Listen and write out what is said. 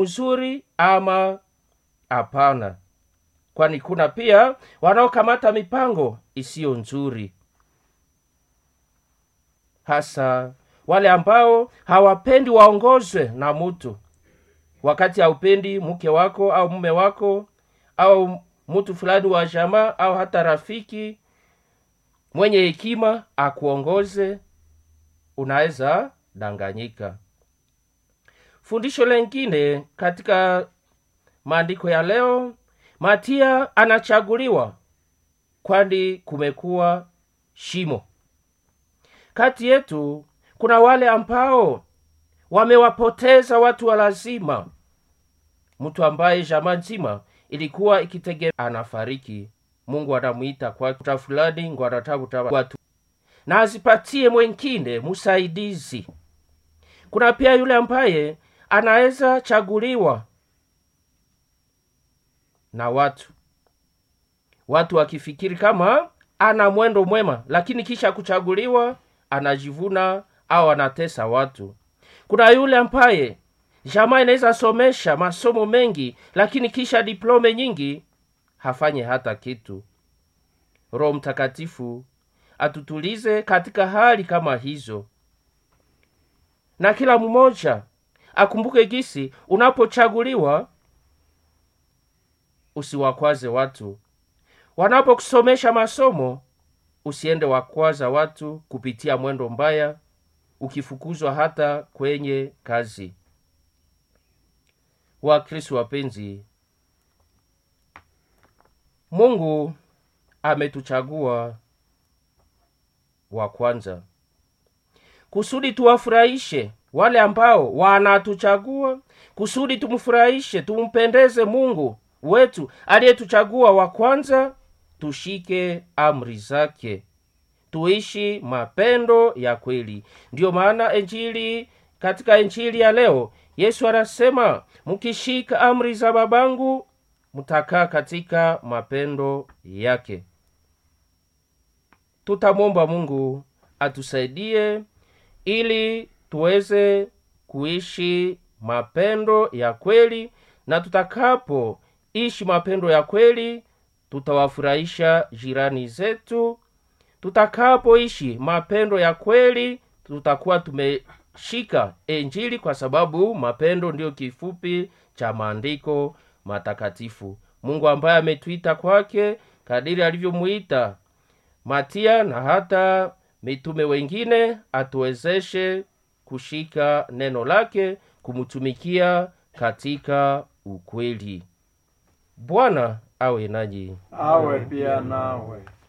uzuri ama hapana kwani kuna pia wanaokamata mipango isiyo nzuri hasa wale ambao hawapendi waongozwe na mtu wakati haupendi mke wako au mume wako au mtu fulani wa jamaa au hata rafiki mwenye hekima akuongoze unaweza danganyika fundisho lengine katika maandiko ya leo matia anachaguliwa kwani kumekuwa shimo kati yetu kuna wale ambao wamewapoteza watu wa lazima mtu ambaye jamaa nzima ilikuwa ikitegemea anafariki mungu anamwita kwa ta fulani ngo anatafuta watu na azipatie mwengine msaidizi kuna pia yule ambaye anaweza chaguliwa na watu watu wakifikiri kama ana mwendo mwema lakini kisha kuchaguliwa anajivuna au anatesa watu kuna yule ambaye jamaa inaweza somesha masomo mengi lakini kisha diplome nyingi hafanye hata kitu roho mtakatifu atutulize katika hali kama hizo na kila mmoja akumbuke gisi unapochaguliwa usiwakwaze watu wanapokusomesha masomo usiende wakwaza watu kupitia mwendo mbaya ukifukuzwa hata kwenye kazi wakristu wapenzi mungu ametuchagua wa kwanza kusudi tuwafurahishe wale ambao wanatuchagua kusudi tumfurahishe tumpendeze mungu wetu aliyetuchagua wa kwanza tushike amri zake tuishi mapendo ya kweli ndiyo maana enjili katika enjili ya leo yesu anasema mkishika amri za babangu mtakaa katika mapendo yake tutamwomba mungu atusaidie ili tuweze kuishi mapendo ya kweli na tutakapoishi mapendo ya kweli tutawafurahisha jirani zetu tutakapoishi mapendo ya kweli tutakuwa tumeshika enjili kwa sababu mapendo ndiyo kifupi cha maandiko matakatifu mungu ambaye ametuita kwake kadiri alivyomwita matia na hata mitume wengine atuwezeshe kushika neno lake kumtumikia katika ukweli bwana awe nanyi awe pia nawe